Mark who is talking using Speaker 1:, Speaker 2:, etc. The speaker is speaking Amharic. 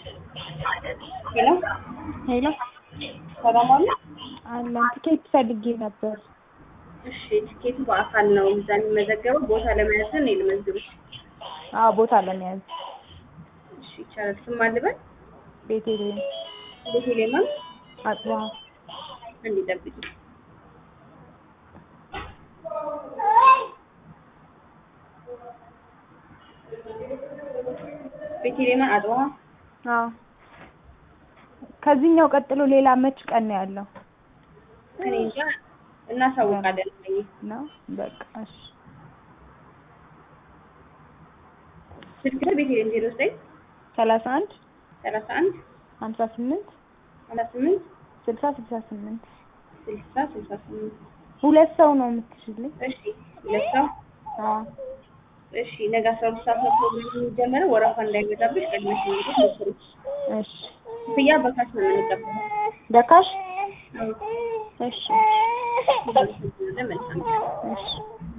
Speaker 1: ሄሎ
Speaker 2: ሄሎ
Speaker 1: ሰላም አለ?
Speaker 2: አለን ትኬት ፈልጌ ነበር።
Speaker 1: እሺ ትኬቱ በአካል ነው እዛ የሚመዘገበው። ቦታ ለመያዝ ነው እኔ ልመዝግብሽ።
Speaker 2: አዎ ቦታ ለመያዝ
Speaker 1: እሺ ይቻላል። ስም አልበል
Speaker 2: ቤቴሌም
Speaker 1: ቤተሌማን
Speaker 2: አጽባ
Speaker 1: እንዲጠብቂ ቤተሌማን አድዋ
Speaker 2: አዎ ከዚህኛው ቀጥሎ ሌላ መች ቀን ነው ያለው?
Speaker 1: እኔ እንጃ እናሳውቃለን።
Speaker 2: ነው በቃ እሺ
Speaker 1: ስልክ ቤተሌም ዜሮ ዘጠኝ
Speaker 2: ሰላሳ አንድ
Speaker 1: ሰላሳ አንድ
Speaker 2: ሀምሳ ስምንት
Speaker 1: ሰላሳ ስምንት
Speaker 2: ስልሳ ስልሳ ስምንት
Speaker 1: ስልሳ ስልሳ ስምንት
Speaker 2: ሁለት ሰው ነው የምትችልኝ?
Speaker 1: እሺ ሁለት ሰው
Speaker 2: አዎ
Speaker 1: እሺ ነገ አስራ ሁለት ሰዓት ነው ፕሮግራሙ የሚጀመረው። ወረፋ እንዳይበዛብሽ ቀድመሽ እንግዲህ ሞክሪ።
Speaker 2: እሺ
Speaker 1: ክፍያ በካሽ ነው የምንቀበለው።
Speaker 2: በካሽ እሺ
Speaker 1: መልካም
Speaker 2: እሺ